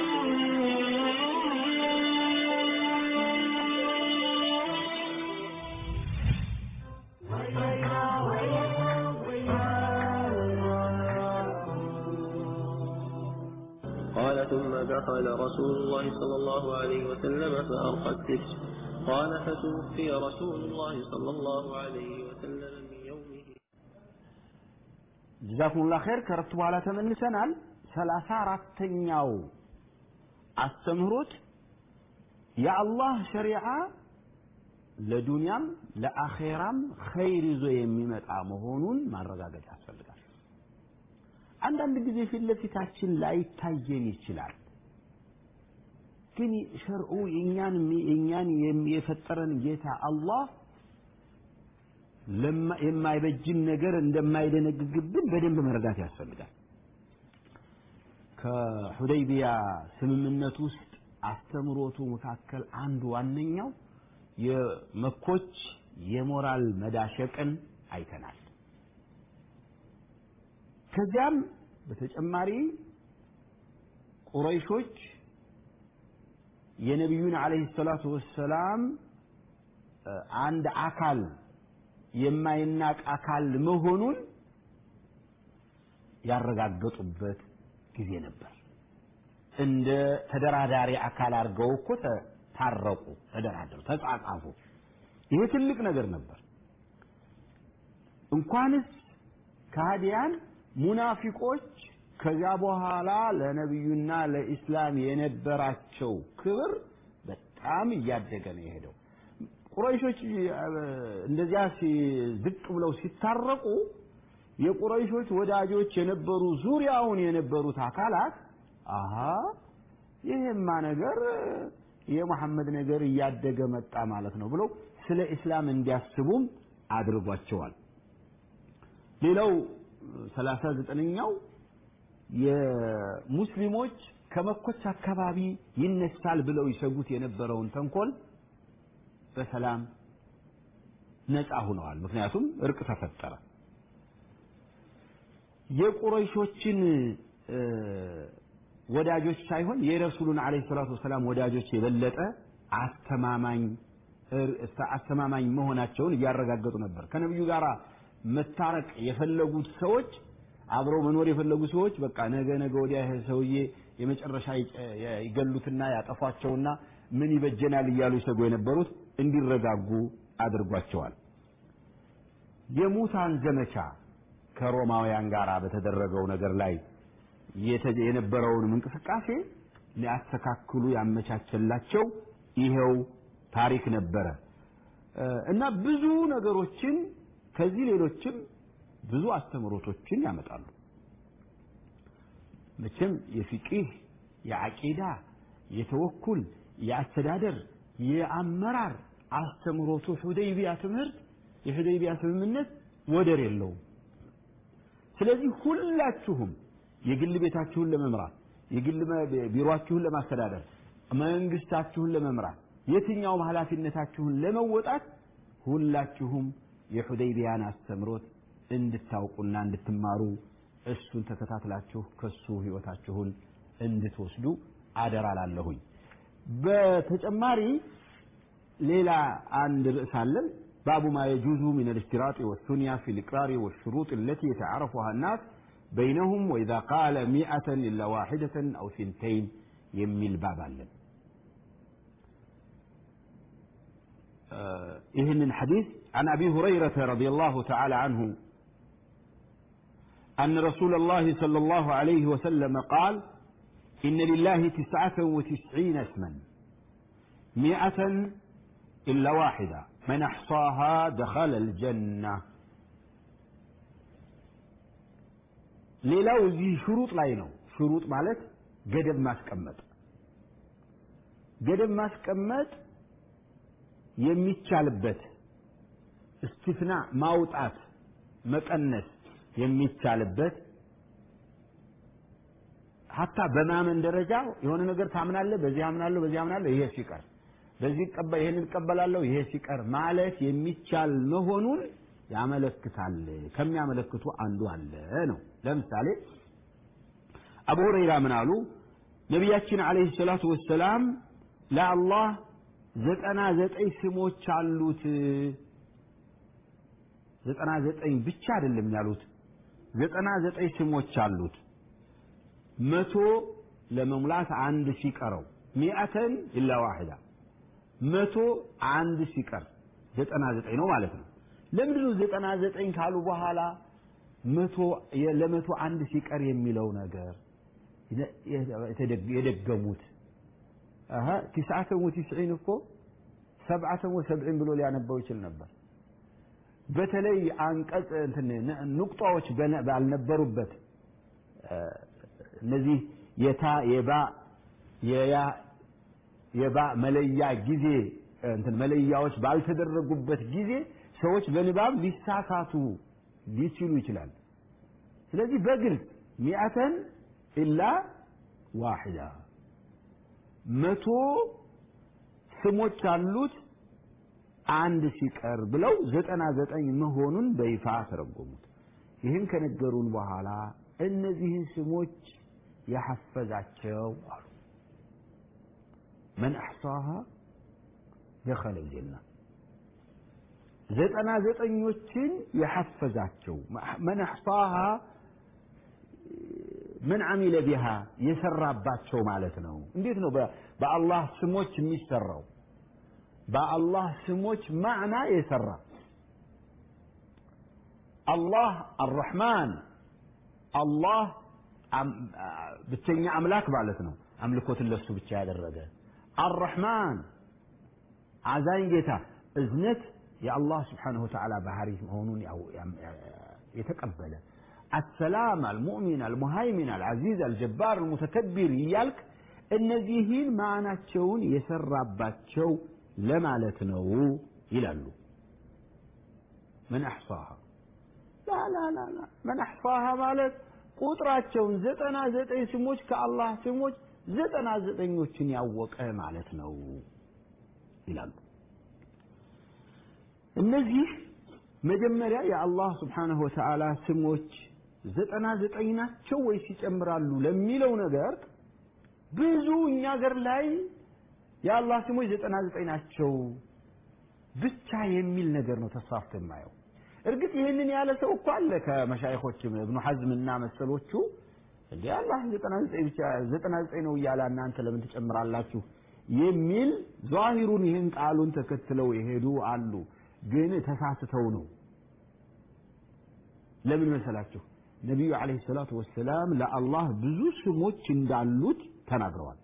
قال ثم دخل رسول الله صلى الله عليه وسلم فأرقى الستر قال فتوفي رسول الله صلى الله عليه وسلم من يومه ጀዛኩሙላህ ኸይር። ከረፍት በኋላ ተመልሰናል። ሰላሳ አራተኛው አስተምህሮት የአላህ ሸሪዓ ለዱንያም ለአኼራም ኸይር ይዞ የሚመጣ መሆኑን ማረጋገጥ ያስፈልጋል። አንዳንድ ጊዜ ፊት ለፊታችን ላይታየን ይችላል። ግን ሸርዑ የእኛን የእኛን የፈጠረን ጌታ አላህ የማይበጅን ነገር እንደማይደነግግብን በደንብ መረዳት ያስፈልጋል። ከሁደይቢያ ስምምነት ውስጥ አስተምሮቱ መካከል አንዱ ዋነኛው የመኮች የሞራል መዳሸቅን አይተናል። ከዚያም በተጨማሪ ቁረይሾች የነቢዩን ዓለይሂ ሰላቱ ወሰላም አንድ አካል የማይናቅ አካል መሆኑን ያረጋገጡበት ጊዜ ነበር። እንደ ተደራዳሪ አካል አድርገው እኮ ታረቁ፣ ተደራደሩ፣ ተጻጻፉ። ይሄ ትልቅ ነገር ነበር። እንኳንስ ከሃዲያን ሙናፊቆች ከዚያ በኋላ ለነቢዩና ለኢስላም የነበራቸው ክብር በጣም እያደገ ነው የሄደው። ቁረይሾች እንደዚያ ዝቅ ብለው ሲታረቁ የቁረይሾች ወዳጆች የነበሩ ዙሪያውን የነበሩት አካላት አሃ ይሄማ ነገር የመሐመድ ነገር እያደገ መጣ ማለት ነው ብለው ስለ ኢስላም እንዲያስቡም አድርጓቸዋል። ሌላው ሰላሳ ዘጠነኛው የሙስሊሞች ከመኮች አካባቢ ይነሳል ብለው ይሰጉት የነበረውን ተንኮል በሰላም ነፃ ሆነዋል። ምክንያቱም እርቅ ተፈጠረ። የቁረይሾችን ወዳጆች ሳይሆን የረሱሉን ዓለይሂ ሰላቱ ወሰላም ወዳጆች የበለጠ አስተማማኝ አስተማማኝ መሆናቸውን እያረጋገጡ ነበር። ከነቢዩ ጋር መታረቅ የፈለጉት ሰዎች አብረው መኖር የፈለጉ ሰዎች በቃ ነገ ነገ ወዲያ ይሄ ሰውዬ የመጨረሻ ይገሉትና ያጠፏቸውና ምን ይበጀናል እያሉ ይሰጉ የነበሩት እንዲረጋጉ አድርጓቸዋል። የሙታን ዘመቻ ከሮማውያን ጋር በተደረገው ነገር ላይ የነበረውንም እንቅስቃሴ ሊያስተካክሉ ያመቻቸላቸው ይሄው ታሪክ ነበረ እና ብዙ ነገሮችን ከዚህ ሌሎችም ብዙ አስተምሮቶችን ያመጣሉ። መቼም የፊቂህ፣ የአቂዳ፣ የተወኩል፣ የአስተዳደር፣ የአመራር አስተምሮቱ ሁደይቢያ ትምህርት የሁደይቢያ ስምምነት ወደር የለውም። ስለዚህ ሁላችሁም የግል ቤታችሁን ለመምራት የግል ቢሮአችሁን ለማስተዳደር መንግስታችሁን ለመምራት የትኛውም ኃላፊነታችሁን ለመወጣት ሁላችሁም የሁደይቢያን አስተምሮት እንድታውቁና እንድትማሩ እሱን ተከታትላችሁ ከሱ ህይወታችሁን እንድትወስዱ አደራ ላለሁኝ። በተጨማሪ ሌላ አንድ ርዕስ አለን። ባቡ ማ የጁዙ ሚን አልእሽቲራጥ ወሱንያ ፊ ልቅራሪ ወሽሩጥ التي يتعارفها الناس بينهم وإذا قال مئة إلا واحدة أو ثنتين የሚል ባብ አለን። ይህንን ሐዲስ عن أبي هريرة رضي الله تعالى عنه أن رسول الله صلى الله عليه وسلم قال إن لله تسعة وتسعين اسما مئة إلا واحدة من أحصاها دخل الجنة ሌላው እዚህ ሽሩጥ ላይ ነው። ሽሩጥ ማለት ገደብ ማስቀመጥ ገደብ ማስቀመጥ የሚቻልበት እስቲፍና ማውጣት መቀነስ የሚቻልበት ሀታ በማመን ደረጃ የሆነ ነገር ታምናለህ፣ በዚህ አምናለሁ፣ በዚህ አምናለሁ፣ ይሄ ሲቀር በዚህ ይሄን እቀበላለሁ፣ ይሄ ሲቀር ማለት የሚቻል መሆኑን ያመለክታል። ከሚያመለክቱ አንዱ አለ ነው። ለምሳሌ አቡ ሁረይራ ምን አሉ? ነቢያችን ዓለይሂ ሰላቱ ወሰላም ለአላህ ዘጠና ዘጠኝ ስሞች አሉት። ዘጠና ዘጠኝ ብቻ አይደለም ያሉት፣ ዘጠና ዘጠኝ ስሞች አሉት። መቶ ለመሙላት አንድ ሲቀረው ሚአተን ኢላ ዋሂዳ መቶ አንድ ሲቀር ዘጠና ዘጠኝ ነው ማለት ነው። ለምንድን ነው ዘጠና ዘጠኝ ካሉ በኋላ መቶ ለመቶ አንድ ሲቀር የሚለው ነገር የደገሙት? አሀ ቲስዓተን ወቲስዒን እኮ ሰብዓተን ወሰብዒን ብሎ ሊያነባው ይችል ነበር። በተለይ አንቀጽ እንትን ንቁጣዎች ባልነበሩበት እነዚህ የታ የባ የያ የባ መለያ ጊዜ እንትን መለያዎች ባልተደረጉበት ጊዜ ሰዎች በንባብ ሊሳሳቱ ሊችሉ ይችላል። ስለዚህ በግልጽ ሚአተን ኢላ ዋሂዳ መቶ ስሞች አሉት አንድ ሲቀር ብለው ዘጠና ዘጠኝ መሆኑን በይፋ ተረጎሙት። ይህን ከነገሩን በኋላ እነዚህን ስሞች የሐፈዛቸው አሉ መን አሕሳሃ ደኸለ ልጀና ዘጠና ዘጠኞችን የሐፈዛቸው መን አሕሳሃ ምን አሚለ ቢሃ የሰራባቸው ማለት ነው። እንዴት ነው በአላህ ስሞች የሚሰራው? በአላህ ስሞች ማዕና የሰራ አላህ አርረሕማን፣ አላህ ብቸኛ አምላክ ማለት ነው። አምልኮትን ለሱ ብቻ ያደረገ አርረሕማን አዛኝ ጌታ እዝነት የአላህ ስብሓነሁ ወተዓላ ባህሪ መሆኑን የተቀበለ አሰላም አልሙእሚን አልሙሃይሚን አልዓዚዝ አልጀባር አልሙተከቢር እያልክ እነዚህን ማዕናቸውን የሰራባቸው ለማለት ነው ይላሉ። መን አሕሳሃ ላላላላ መን አሕሳሃ ማለት ቁጥራቸውን ዘጠና ዘጠኝ ስሞች ከአላህ ስሞች ዘጠና ዘጠኞችን ያወቀ ማለት ነው ይላሉ። እነዚህ መጀመሪያ የአላህ ስብሓነሁ ወተዓላ ስሞች ዘጠና ዘጠኝ ናቸው ወይስ ይጨምራሉ ለሚለው ነገር ብዙ እኛ ሀገር ላይ የአላህ ስሞች ዘጠና ዘጠኝ ናቸው ብቻ የሚል ነገር ነው ተስፋፍቶ የማየው። እርግጥ ይህንን ያለ ሰው እኮ አለ ከመሻይኾችም እብኑ ሐዝም እና መሰሎቹ እንዴ አላህ ዘጠና ዘጠኝ ብቻ ዘጠና ዘጠኝ ነው እያለ እናንተ ለምን ትጨምራላችሁ የሚል ዛሂሩን ይህን ቃሉን ተከትለው የሄዱ አሉ። ግን ተሳስተው ነው። ለምን መሰላችሁ? ነቢዩ ዓለይሂ ሰላቱ ወሰላም ለአላህ ብዙ ስሞች እንዳሉት ተናግረዋል።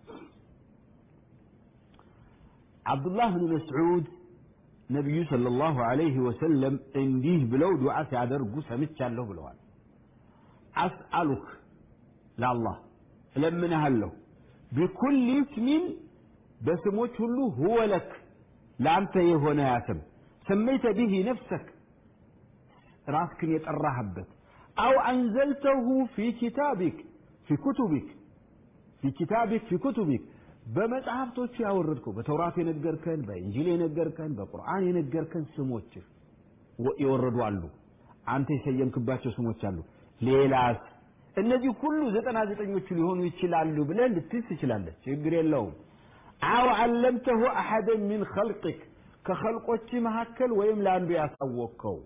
አብዱላህ ብን መስዑድ ነቢዩ ሰለላሁ ዐለይሂ ወሰለም እንዲህ ብለው ዱዓ ሲያደርጉ ሰምቻለሁ ብለዋል። አስአሉክ ለአላህ እለምንሃለሁ ቢኩል ስሚን በስሞች ሁሉ ሁወ ለክ ለአንተ የሆነ ያ ስም ሰመይተ ቢሂ ነፍሰክ ራስክን የጠራህበት አው አንዘልተሁ ፊ ኪታቢክ ፊ ኩቱቢክ ፊ ኪታቢክ ፊ ኩቱቢክ በመጽሐፍቶቹ ያወረድከው በተውራት የነገርከን በእንጂል የነገርከን በቁርአን የነገርከን ስሞች የወረዱ አሉ። አንተ የሰየምክባቸው ስሞች አሉ። ሌላስ እነዚህ ሁሉ ዘጠና ዘጠኞቹ ሊሆኑ ይችላሉ ብለህ ልትይዝ ትችላለህ። ችግር የለውም። አው አለምተሁ አሐደን ሚን ኸልቅክ ከኸልቆች መካከል ወይም ለአንዱ ያሳወቅከው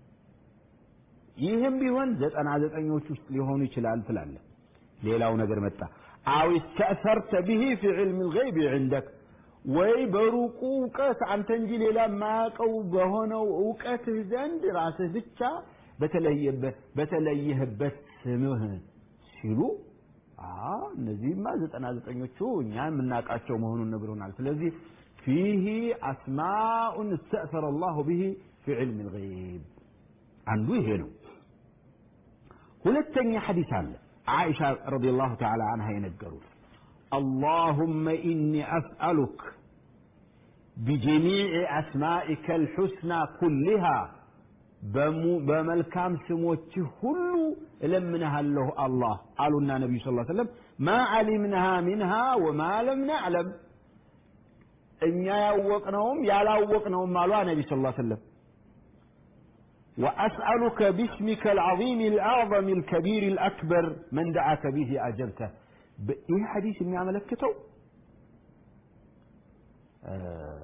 ይህም ቢሆን ዘጠና ዘጠኞች ውስጥ ሊሆኑ ይችላል ትላለህ። ሌላው ነገር መጣ። አው እስተእሰርተ ብሂ ፊ ዕልም ልገይብ ዕንደክ ወይ በሩቁ እውቀት አንተ እንጂ ሌላ የማያውቀው በሆነው እውቀትህ ዘንድ ራስህ ብቻ በተለየበት በተለየህበት ስምህ ሲሉ እነዚህማ ዘጠና ዘጠኞቹ እኛ የምናውቃቸው መሆኑን ነግሮናል። ስለዚህ ፊህ አስማኡን እስተእሰረ አላሁ ብሂ ፊ ዕልም ልገይብ አንዱ ይሄ ነው። ሁለተኛ ሐዲስ አለ عائشة رضي الله تعالى عنها ينقروا اللهم إني أسألك بجميع أسمائك الحسنى كلها بملكام سموت كل لمنها له الله قالوا لنا النبي صلى الله عليه وسلم ما علمناها منها وما لم نعلم إن يوقنهم يلا وقنهم مالوا النبي صلى الله عليه وسلم وأسألك باسمك العظيم الأعظم الكبير الأكبر من دعاك به أجبته إيه حديث إني عملكته آه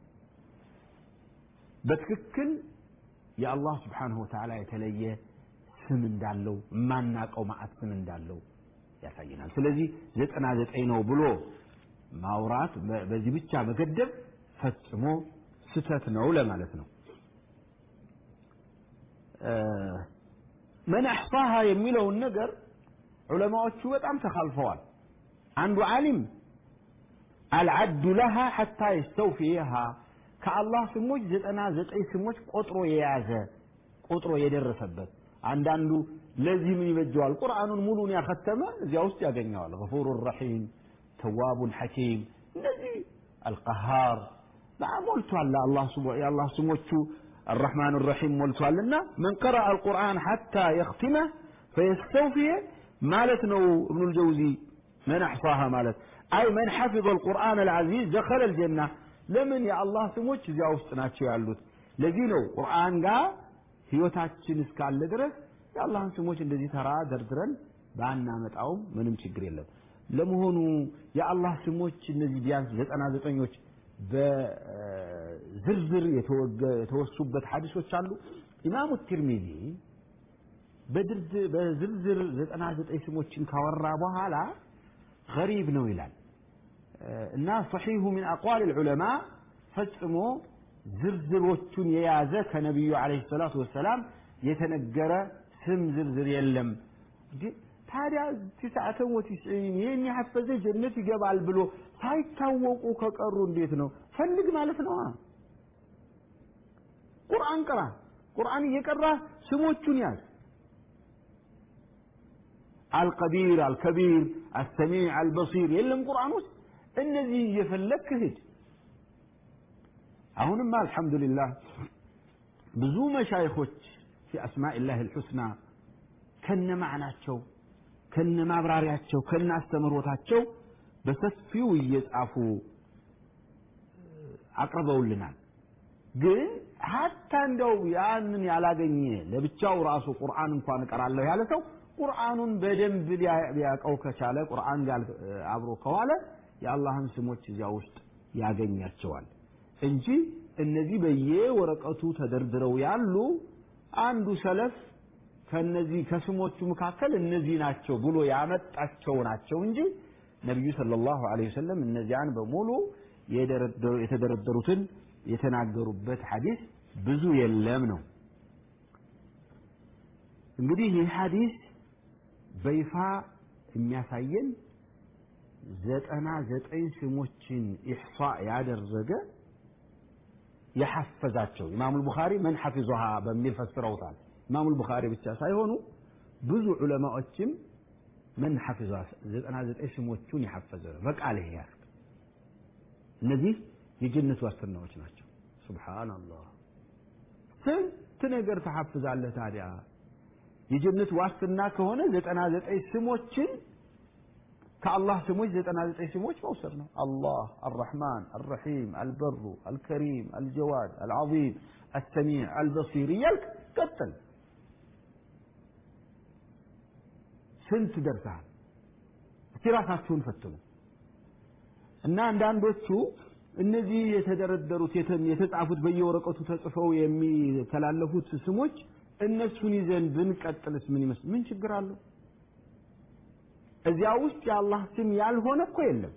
بتككل يا الله سبحانه وتعالى يتلي ስም እንዳለው የማናቀው ማአት ስም እንዳለው ያሳየናል ስለዚህ ዘጠና ዘጠኝ ነው ብሎ ማውራት በዚህ ብቻ መገደብ ፈጽሞ ስተት ነው ለማለት ነው መን አሕሳሃ የሚለውን ነገር ዑለማዎቹ በጣም ተካልፈዋል። አንዱ ዓሊም አልዓዱ ለሃ ሐታ የስተውፊየሃ ከአላህ ስሞች ዘጠና ዘጠኝ ስሞች ቆጥሮ የያዘ ቆጥሮ የደረሰበት አንዳንዱ ለዚህ ምን ይበጀዋል? ቁርአኑን ሙሉን ያከተመ እዚያ ውስጥ ያገኘዋል። ገፉሩ ረሒም፣ ተዋቡን ሐኪም እነዚህ አልቀሃር ሞልቷል። የአላህ ስሞቹ الرحمن الرحيم مولتوالنا من قرأ القرآن حتى يختمه فيستوفي مالت نو ابن الجوزي من أحصاها مالت أي من حفظ القرآن العزيز دخل الجنة لمن يا الله سموش زي أوستناتشو يعلوت لذينو قرآن قا ህይወታችን እስካለ ድረስ የአላህን ስሞች እንደዚህ ተራ ደርድረን ባናመጣውም ምንም ችግር የለም። ለመሆኑ የአላህ ስሞች እነዚህ ቢያንስ ዘጠና ዘጠኞች በዝርዝር የተወሱበት ሐዲሶች አሉ። ኢማሙ ትርሚዚ በዝርዝር ዘጠና ዘጠኝ ስሞችን ካወራ በኋላ ገሪብ ነው ይላል እና ሰሒሁ ሚን አቋል ልዑለማ ፈጽሞ ዝርዝሮቹን የያዘ ከነቢዩ ዓለይሂ ሰላቱ ወሰላም የተነገረ ስም ዝርዝር የለም። ታዲያ ቲስዓተ ወቲስዒን ይህን የሐፈዘ ጀነት ይገባል ብሎ ሳይታወቁ ከቀሩ እንዴት ነው? ፈልግ ማለት ነዋ። ቁርአን ቅራ። ቁርአን እየቀራ ስሞቹን ያዝ። አልቀዲር፣ አልከቢር፣ አሰሚዕ፣ አልበሲር የለም ቁርአን ውስጥ እነዚህ እየፈለግክ ሂድ። አሁንማ አልሐምዱሊላህ ብዙ መሻይኾች ፊ አስማኢላህ አልሑስና ከነ ማዕናቸው ከነ ማብራሪያቸው ከነ አስተምህሮታቸው በሰፊው እየጻፉ አቅርበውልናል። ግን ሀታ እንደው ያንን ያላገኘ ለብቻው ራሱ ቁርአን እንኳን እቀራለሁ ያለ ሰው ቁርአኑን በደንብ ሊያውቀው ከቻለ ቁርአን ጋር አብሮ ከዋለ የአላህን ስሞች እዚያ ውስጥ ያገኛቸዋል እንጂ እነዚህ በየወረቀቱ ተደርድረው ያሉ አንዱ ሰለፍ ከነዚህ ከስሞቹ መካከል እነዚህ ናቸው ብሎ ያመጣቸው ናቸው እንጂ ነቢዩ ሰለላሁ ዐለይሂ ወሰለም እነዚያን በሙሉ የተደረደሩትን የተናገሩበት ሐዲስ ብዙ የለም ነው። እንግዲህ ይህ ሐዲስ በይፋ የሚያሳየን ዘጠና ዘጠኝ ስሞችን ኢሕሷ ያደረገ የሐፈዛቸው ኢማሙል ቡኻሪ መን ሐፊዙሃ በሚል ፈስረውታል። ኢማሙል ቡኻሪ ብቻ ሳይሆኑ ብዙ ዑለማዎችም መን ሐፊዟ ዘጠና ዘጠኝ ስሞቹን የሐፈዘ በቃል ይሄ ያል እነዚህ የጀነት ዋስትናዎች ናቸው። ሱብሓነላህ ስንት ነገር ተሐፍዛለህ ታዲያ የጀነት ዋስትና ከሆነ ዘጠና ዘጠኝ ስሞችን ከአላህ ስሞች ዘጠና ዘጠኝ ስሞች መውሰድ ነው። አላህ፣ አልረሕማን፣ አልረሒም፣ አልበሩ፣ አልከሪም፣ አልጀዋድ፣ አልዓዚም፣ አሰሚዕ፣ አልበሲር እያልክ ቀጥል። ስንት ደርሰሃል? እስቲ ራሳችሁን ፈትኑ እና አንዳንዶቹ እነዚህ የተደረደሩት የተጻፉት በየወረቀቱ ተጽፈው የሚተላለፉት ስሞች እነሱን ይዘን ብንቀጥልስ ምን ይመስል ምን ችግር አለው? እዚያ ውስጥ የአላህ ስም ያልሆነ እኮ የለም።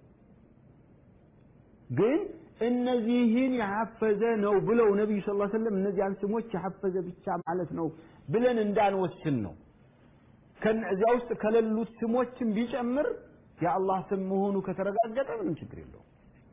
ግን እነዚህን የሐፈዘ ነው ብለው ነቢዩ ስ ሰለም እነዚያን ስሞች የሐፈዘ ብቻ ማለት ነው ብለን እንዳንወስን ነው። እዚያ ውስጥ ከሌሉት ስሞችን ቢጨምር የአላህ ስም መሆኑ ከተረጋገጠ ምንም ችግር የለውም።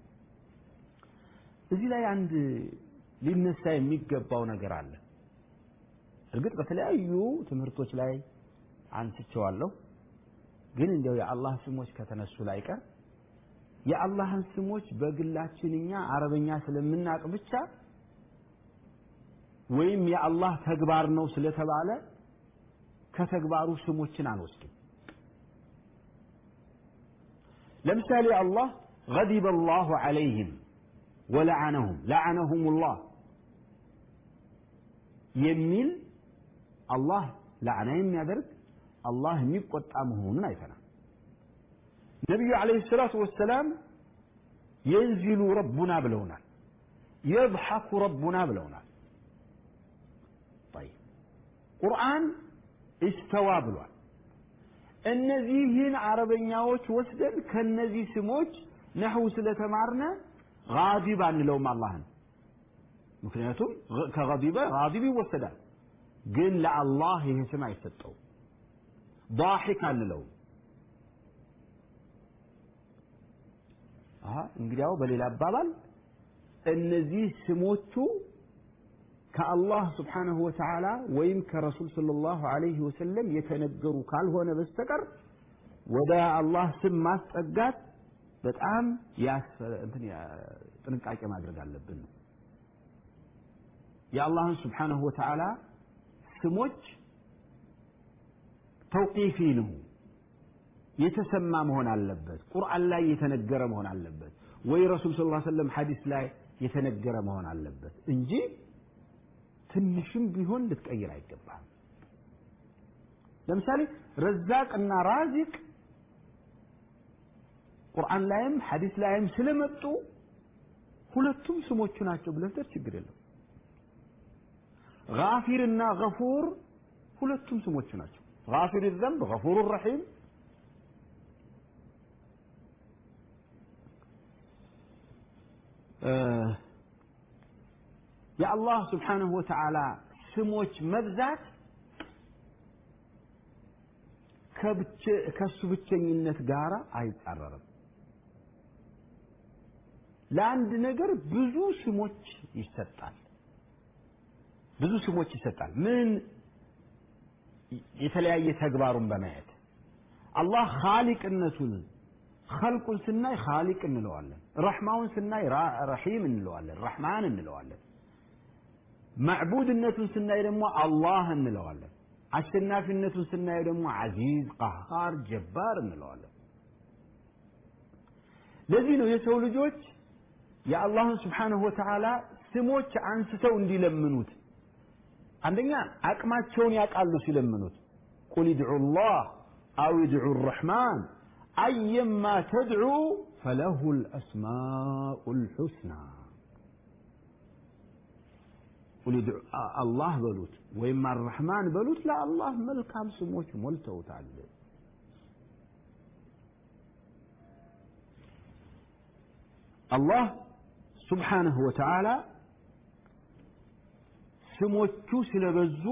እዚህ ላይ አንድ ሊነሳ የሚገባው ነገር አለ። እርግጥ በተለያዩ ትምህርቶች ላይ አንስቼዋለሁ። ግን እንዲያው የአላህ ስሞች ከተነሱ ላይ ቀር የአላህን ስሞች በግላችን እኛ አረበኛ ስለምናቅ ብቻ ወይም የአላህ ተግባር ነው ስለተባለ ከተግባሩ ስሞችን አንወስድም። ለምሳሌ አላህ ገዲበ አላሁ ዐለይህም ወለዓነሁም ለዓነሁም ላህ የሚል አላህ ላዕና የሚያደርግ አላህ የሚቆጣ መሆኑን አይተናል። ነቢዩ ዓለይሂ ሰላቱ ወሰላም የንዚሉ ረቡና ብለውናል። የድሐኩ ረቡና ብለውናል። ጠይብ ቁርአን እስተዋ ብሏል። እነዚህን አረበኛዎች ወስደን ከነዚህ ስሞች ነሕው ስለተማርነ ጋዲብ አንለውም አላህን። ምክንያቱም ከገዲበ ጋዲብ ይወሰዳል። ግን ለአላህ ይህ ስም አይሰጠውም። ዳሒክ አንለውም። እንግዲያው በሌላ አባባል እነዚህ ስሞቹ ከአላህ ስብሓነሁ ወተዓላ ወይም ከረሱል ሰለላሁ ዐለይሂ ወሰለም የተነገሩ ካልሆነ በስተቀር ወደ አላህ ስም ማስጠጋት በጣም ጥንቃቄ ማድረግ አለብን ነው። የአላህን ስብሓነሁ ወተዓላ ስሞች ተውቂፊ ነው፣ የተሰማ መሆን አለበት። ቁርአን ላይ የተነገረ መሆን አለበት፣ ወይ ረሱል ሰለላሁ ዐለይሂ ወሰለም ሐዲስ ላይ የተነገረ መሆን አለበት እንጂ ትንሽም ቢሆን ልትቀይር አይገባም። ለምሳሌ ረዛቅና ራዚቅ ቁርአን ላይም ሐዲስ ላይም ስለመጡ ሁለቱም ስሞቹ ናቸው ብለህ ችግር የለም። ጋፊርና ገፉር ሁለቱም ስሞቹ ናቸው። ጋፊር ዘንብ ገፉር ረሒም የአላህ ስብሓንሁ ወተዓላ ስሞች መብዛት ከእሱ ብቸኝነት ጋር አይጻረርም። ለአንድ ነገር ብዙ ስሞች ይሰጣል። ብዙ ስሞች ይሰጣል። ምን የተለያየ ተግባሩን በማየት አላህ ኻሊቅነቱን ኸልቁን ስናይ ኻሊቅ እንለዋለን። ረሕማውን ስናይ ረሒም እንለዋለን። ረሕማን እንለዋለን። ማዕቡድነቱን ስናይ ደግሞ አላህ እንለዋለን። አሸናፊነቱን ስናይ ደግሞ ዓዚዝ፣ ቀሃር፣ ጀባር እንለዋለን። ለዚህ ነው የሰው ልጆች የአላህን ስብሓንሁ ወተዓላ ስሞች አንስተው እንዲለምኑት አንደኛ አቅማቸውን ያውቃሉ ሲለምኑት ቁል ድዑ ላህ አው ድዑ ረሕማን አየማ ተድዑ ፈለሁ ልአስማኡ ልሑስና አላህ በሉት ወይም አረሕማን በሉት ለአላህ መልካም ስሞች ሞልተውታል አላህ ስብሓንሁ ወተዓላ ስሞቹ ስለበዙ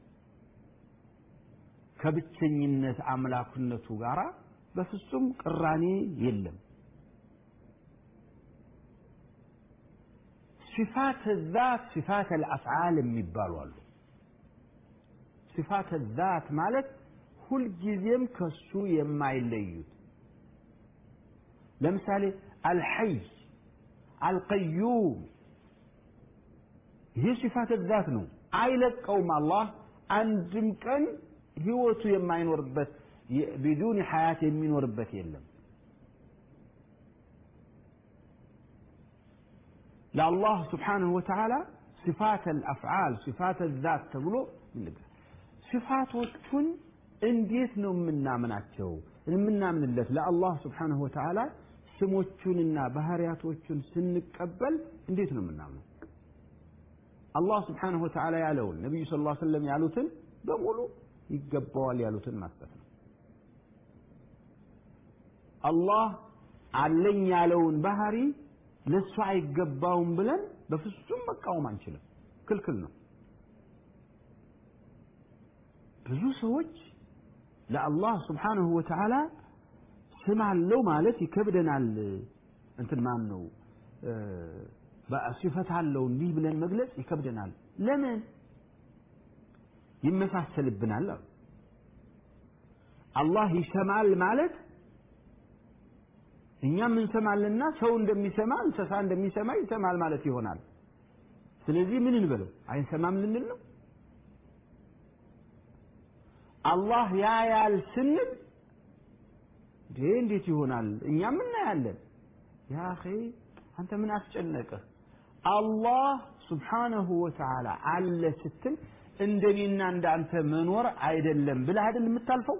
ከብቸኝነት አምላክነቱ ጋር በፍጹም ቅራኔ የለም። ሲፋት ዛት ሲፋት አልአፍዓል የሚባሉ አሉ። ሲፋት ዛት ማለት ሁልጊዜም ከሱ የማይለዩት ለምሳሌ አልሐይ አልቀዩም ይህ ሲፋት ዛት ነው። አይለቀውም። አላህ አንድም ቀን ህይወቱ የማይኖርበት ቢዱን ሐያት የሚኖርበት የለም። ለአላህ ስብሓንሁ ወተዓላ ሲፋት አልአፍዓል ሲፋት ዛት ተብሎ ሲፋቶቹን እንዴት ነው የምናምናቸው? የምናምንለት ለአላህ ስብሓንሁ ወተዓላ ስሞቹንና ባህሪያቶቹን ስንቀበል እንዴት ነው የምናምነው? አላህ ስብሓንሁ ወተዓላ ያለውን ነቢዩ ስ ላ ሰለም ያሉትን በሙሉ ይገባዋል ያሉትን ማስጠት ነው። አላህ አለኝ ያለውን ባህሪ ለእሱ አይገባውም ብለን በፍጹም መቃወም አንችልም። ክልክል ነው። ብዙ ሰዎች ለአላህ ስብሓንሁ ወተዓላ ስም አለው ማለት ይከብደናል። እንትን ማን ነው ሲፈት አለው እንዲህ ብለን መግለጽ ይከብደናል። ለምን ይመሳሰልብናል? አሉ አላህ ይሰማል ማለት እኛም እንሰማልና ሰው እንደሚሰማ እንስሳ እንደሚሰማ ይሰማል ማለት ይሆናል። ስለዚህ ምን እንበለው? አይሰማም ልንል ነው? አላህ ያያል ስንል እንዴ እንዴት ይሆናል? እኛም እናያለን። ያ አኺ አንተ ምን አስጨነቀህ? አላህ ስብሓነሁ ወተዓላ አለ ስትል እንደኔና እንዳንተ መኖር አይደለም ብለህ አይደል የምታልፈው?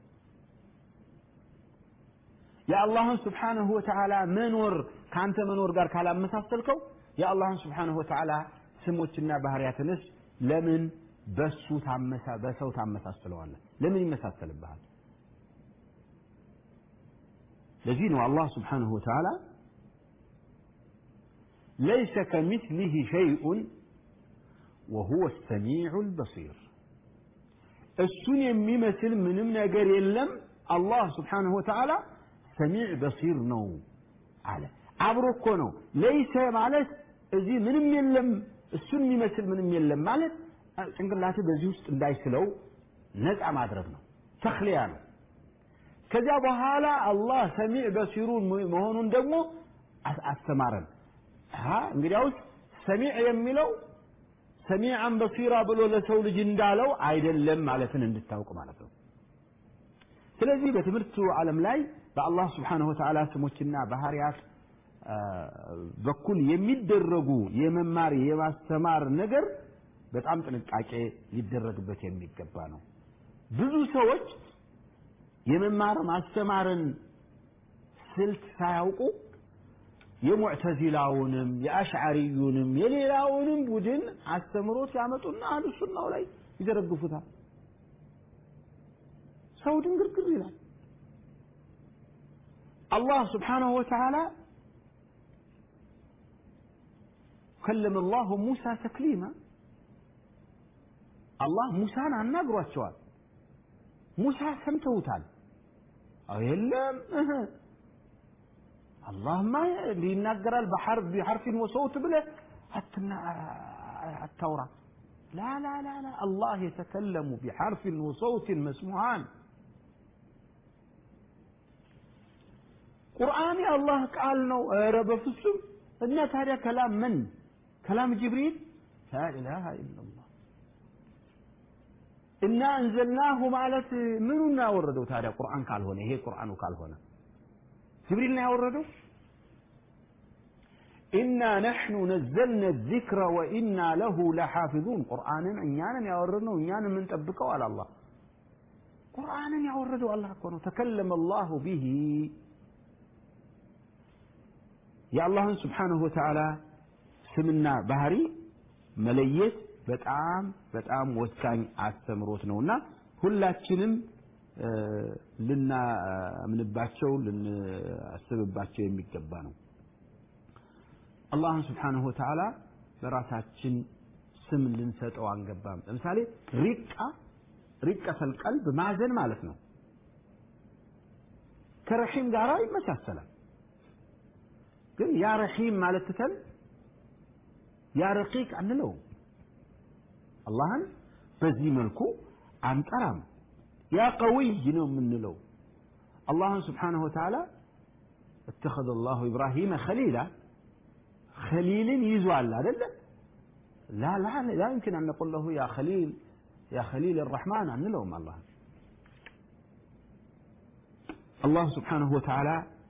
የአላህን ስብሓነሁ ወተዓላ መኖር ከአንተ መኖር ጋር ካላመሳሰልከው የአላህን ስብሓነሁ ወተዓላ ስሞችና ባህሪያትንስ ለምን በሱ ታመሳ በሰው ታመሳስለዋለህ? ለምን ይመሳሰልብሃል? ለዚህ ነው አላህ ስብሓነሁ ወተዓላ ለይሰ ከሚስሊህ ሸይኡን ወሁወ ሰሚዑ ልበሲር እሱን የሚመስል ምንም ነገር የለም አላህ ስብሓንሁ ወተዓላ ሰሚዕ በሲር ነው አለ አብሮ እኮ ነው ለይሰ ማለት እዚህ ምንም የለም እሱን የሚመስል ምንም የለም ማለት ጭንቅላት በዚህ ውስጥ እንዳይስለው ነፃ ማድረግ ነው ተክሊያ ነው ከዚያ በኋላ አላህ ሰሚዕ በሲሩን መሆኑን ደግሞ አስተማረን እንግዲያውስ ሰሚዕ የሚለው ሰሚዓን በሲራ ብሎ ለሰው ልጅ እንዳለው አይደለም ማለትን እንድታውቅ ማለት ነው ስለዚህ በትምህርቱ ዓለም ላይ በአላህ ስብሓንሁ ወተዓላ ስሞችና ባህርያት በኩል የሚደረጉ የመማር የማስተማር ነገር በጣም ጥንቃቄ ሊደረግበት የሚገባ ነው ብዙ ሰዎች የመማር ማስተማርን ስልት ሳያውቁ የሙዕተዚላውንም የአሽዓሪዩንም የሌላውንም ቡድን አስተምሮት ያመጡና አህሉ ሱናው ላይ ይዘረግፉታል ሰው ድንግርግር ይላል አላህ ስብሓንሁ ወተዓላ ከለመ ላሁ ሙሳ ተክሊማ አላህ ሙሳን አናግሯቸዋል ሙሳ ሰምተውታል። አዎ የለም እህ አላህማ እንዲህ ይናገራል በሐርፍ ቢሐርፊን ወሰውት ብለህ አትና አታውራ ላ ላ ላ ላ አላህ የተከለሙ ቢሐርፊን ወሰውትን መስሙዓን ቁርአን የአላህ ቃል ነው። ኧረ በፍጹም እና ታዲያ ከላም ምን ከላም ጅብሪል ላ ኢላሃ ኢላላህ እና እንዘልናሁ ማለት ምኑን ያወረደው ታዲያ ቁርአን ካልሆነ ይሄ ቁርአኑ ካልሆነ ጅብሪል ነው ያወረደው ኢና ነሕኑ ነዘልና ዚክረ ወኢና ለሁ ለሓፊዙን ቁርአንን እኛንን ያወረድነው እኛን የምንጠብቀው አለ አላህ ቁርአንን ያወረደው አላህ እኮ ነው ተከለመ አላሁ ቢሂ የአላህን ስብሓንሁ ወተዓላ ስምና ባህሪ መለየት በጣም በጣም ወሳኝ አስተምሮት ነውና ሁላችንም ልናምንባቸው ልናስብባቸው የሚገባ ነው። አላህን ስብሓንሁ ወተዓላ በራሳችን ስም ልንሰጠው አንገባም። ለምሳሌ ሪቃ ሪቀተል ቀልብ ማዘን ማለት ነው። ከረሒም ጋር ይመሳሰላል። ግን ያ ረሒም ማለት ትተን ያ ረቂቅ አንለውም። አላህን በዚህ መልኩ አንጠራም። ያ ቀዊይ ነው የምንለው። አላህን ስብሓነሁ ወተዓላ እተኸዘ አላሁ ኢብራሂመ ኸሊላ ኸሊልን ይዟል አደለ? ላ ላ ላ ይምኪን አን ነቁል ለሁ ያ ኸሊል ያ ኸሊል አራሕማን አንለውም። አላህ አላህ ስብሓነሁ ወተዓላ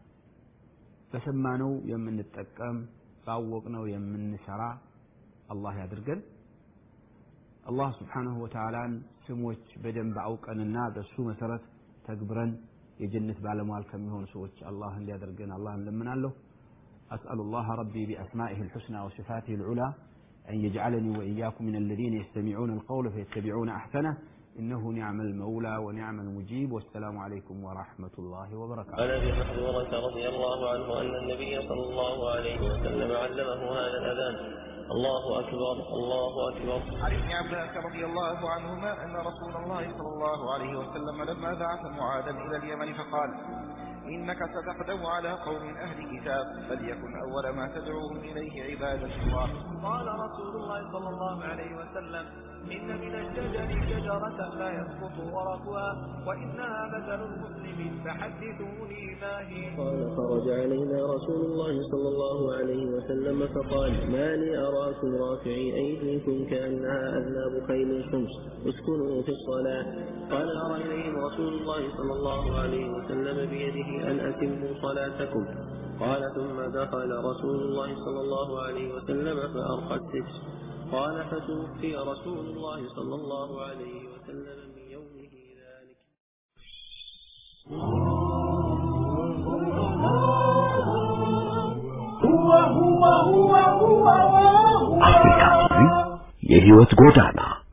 በሰማነው የምንጠቀም ባወቅነው የምንሰራ አላህ ያድርገን። አላህ ስብሓነሁ ወተዓላን ስሞች በደንብ አውቀንና በሱ መሰረት ተግብረን የጀነት ባለሟል ከሚሆኑ ሰዎች አላህ እንዲያደርገን አላህ እንለምናለሁ። أسأل الله ربي بأسمائه الحسنى وصفاته العلى أن يجعلني وإياكم من الذين يستمعون القول فيتبعون أحسنه إنه نعم المولى ونعم المجيب والسلام عليكم ورحمة الله وبركاته عن ابي محذورة رضي الله عنه أن النبي صلى الله عليه وسلم علمه هذا الأذان الله أكبر الله أكبر عن ابن عباس رضي الله عنهما أن رسول الله صلى الله عليه وسلم لما بعث معاذا إلى اليمن فقال إنك ستقدم على قوم أهل كتاب فليكن أول ما تدعوهم إليه عبادة الله قال رسول الله صلى الله عليه وسلم إن من الشجر شجرة لا يسقط ورقها وإنها مثل المسلم فحدثوني ما هي قال خرج علينا رسول الله صلى الله عليه وسلم فقال ما لي أراكم رافعي أيديكم كأنها أذناب خيل شمس اسكنوا في الصلاة قال أرى إليهم رسول الله صلى الله عليه وسلم بيده أن أتموا صلاتكم قال ثم دخل رسول الله صلى الله عليه وسلم فأرقى السجن قال فتوفي رسول الله صلى الله عليه وسلم من يومه ذلك አፍሪካ የህይወት ጎዳና